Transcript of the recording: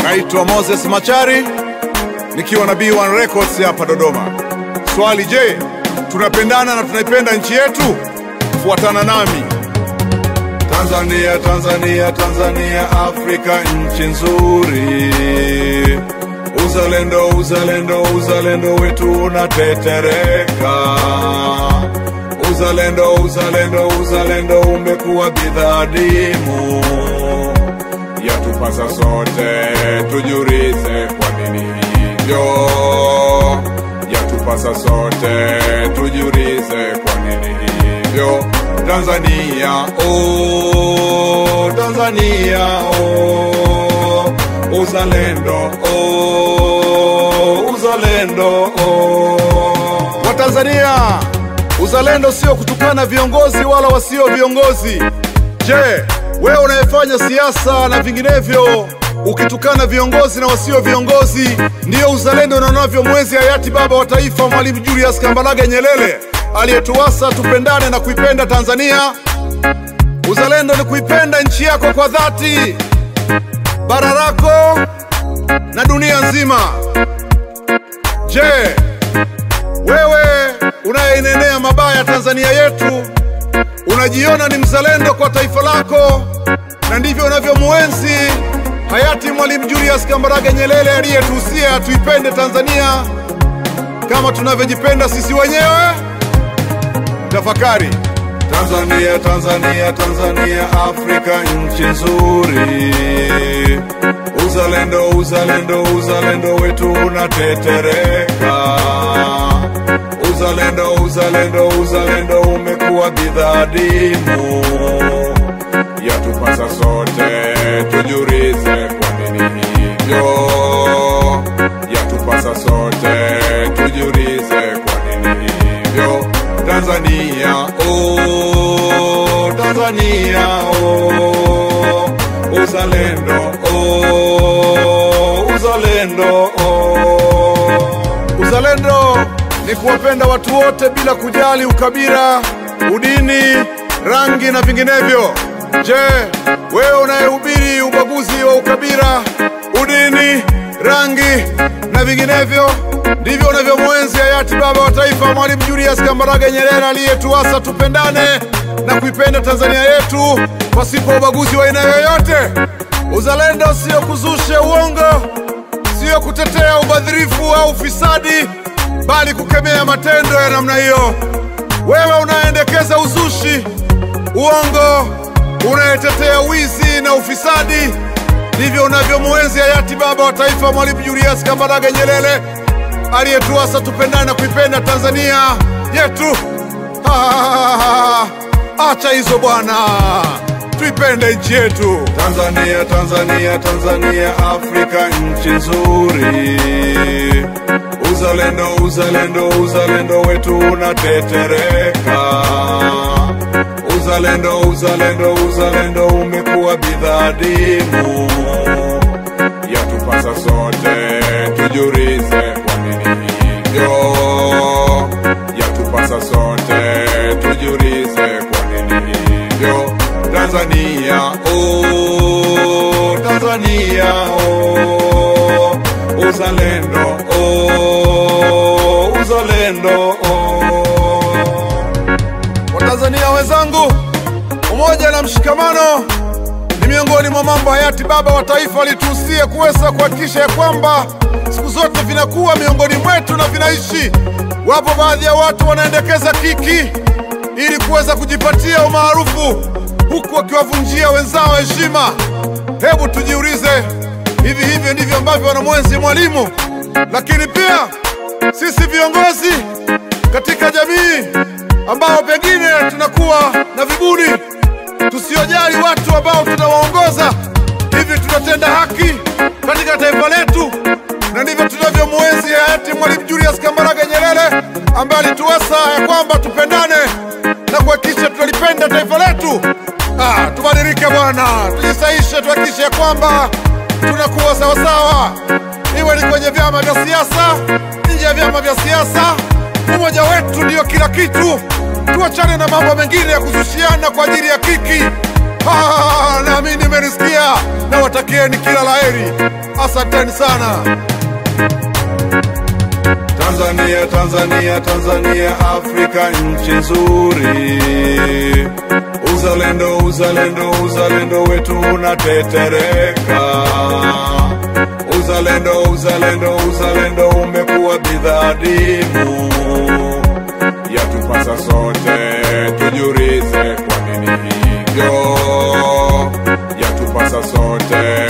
Naitwa Moses Machari nikiwa na B1 Records hapa Dodoma. Swali, je, tunapendana na tunaipenda nchi yetu? Fuatana nami. Tanzania, Tanzania, Tanzania, Afrika nchi nzuri. Uzalendo, uzalendo, uzalendo wetu unatetereka. Uzalendo, uzalendo, uzalendo umekuwa bidhaa adimu. Yatupasa sote tujiulize kwa nini hivyo. Yatupasa sote tujiulize kwa nini hivyo. Tanzania, oh, Tanzania, oh, uzalendo, oh, uzalendo, oh. Watanzania, uzalendo sio kutukana viongozi wala wasio viongozi. Je, wewe unayefanya siasa na vinginevyo ukitukana viongozi na wasio viongozi, ndiyo uzalendo na unavyomwezi hayati baba wa taifa Mwalimu Julius Kambarage Nyerere aliyetuasa tupendane na kuipenda Tanzania? Uzalendo ni kuipenda nchi yako kwa dhati, bara lako na dunia nzima. Je, wewe unayeinenea mabaya Tanzania yetu unajiona ni mzalendo kwa taifa lako, na ndivyo unavyomuenzi hayati Mwalimu Julius Kambarage Nyerere aliyetuhusia tuipende Tanzania kama tunavyojipenda sisi wenyewe? Tafakari. Tanzania, Tanzania, Tanzania, Afrika nchi nzuri. Uzalendo, uzalendo, uzalendo wetu unatetereka. Uzalendo, uzalendo, uzalendo umekuwa bidhaa adimu. Yatupasa sote tujiulize kwa nini hivyo. Yatupasa sote tujiulize kwa nini hivyo. Tanzania, oh, Tanzania, oh, uzalendo, oh, uzalendo, oh. Uzalendo ni kuwapenda watu wote bila kujali ukabila, udini, rangi na vinginevyo. Je, wewe unayehubiri ubaguzi wa ukabila, udini, rangi na vinginevyo ndivyo unavyomwenzi hayati baba wa taifa Mwalimu Julius Kambarage Nyerere aliyetuasa tupendane na kuipenda Tanzania yetu pasipo ubaguzi wa aina yoyote. Uzalendo sio kuzusha uongo, sio kutetea ubadhirifu au ufisadi, bali kukemea matendo ya namna hiyo. Wewe unaendekeza uzushi, uongo, unayetetea wizi na ufisadi, ndivyo unavyomwenzi hayati baba wa taifa Mwalimu Julius Kambarage Nyerere aliyetuasa tupendane na kuipenda Tanzania yetu. Ah, acha hizo bwana, tuipende nchi yetu Tanzania. Tanzania, Tanzania, Afrika nchi nzuri. Uzalendo, uzalendo, uzalendo wetu unatetereka. Uzalendo, uzalendo, uzalendo umekuwa bidhaa adimu. Yatupasa sote tujiulize kwa nini hivyo. Yatupasa sote tujiulize kwa nini hivyo. Tanzania, oh, Tanzania, oh, uzalendo, oh, uzalendo, oh. Watanzania wenzangu, umoja na mshikamano ni miongoni mwa mambo hayati baba wa taifa alituhusia kuweza kuhakikisha ya kwamba siku zote vinakuwa miongoni mwetu na vinaishi. Wapo baadhi ya watu wanaendekeza kiki ili kuweza kujipatia umaarufu huku wakiwavunjia wenzao heshima. Hebu tujiulize, hivi hivyo ndivyo ambavyo wanamwenzi Mwalimu? Lakini pia sisi viongozi katika jamii ambao pengine tunakuwa na viburi tusiojali watu ambao tunawaongoza. Hivi tunatenda haki katika taifa letu? Na ndivyo tunavyomwenzi hayati Mwalimu Julius Kambarage Nyerere ambaye alituasa ya kwamba tupendane na kuhakikisha tunalipenda taifa letu. Ah, tubadilike bwana, tujisaishe, tuhakikishe ya kwamba tunakuwa sawasawa, iwe ni kwenye vyama vya siasa, nje ya vyama vya siasa. Umoja wetu ndiyo kila kitu. Tuachane na mambo mengine ya kuzushiana kwa ajili ya kiki. Ah, nami nimerisikia na watakieni kila laheri. Asanteni sana. Tanzania, Tanzania, Tanzania, Afrika nchi nzuri. Uzalendo, uzalendo, uzalendo wetu unatetereka. Uzalendo, uzalendo, uzalendo umekuwa bidhaa adimu. Yatupasa sote tujiulize kwa nini hivyo. Yatupasa sote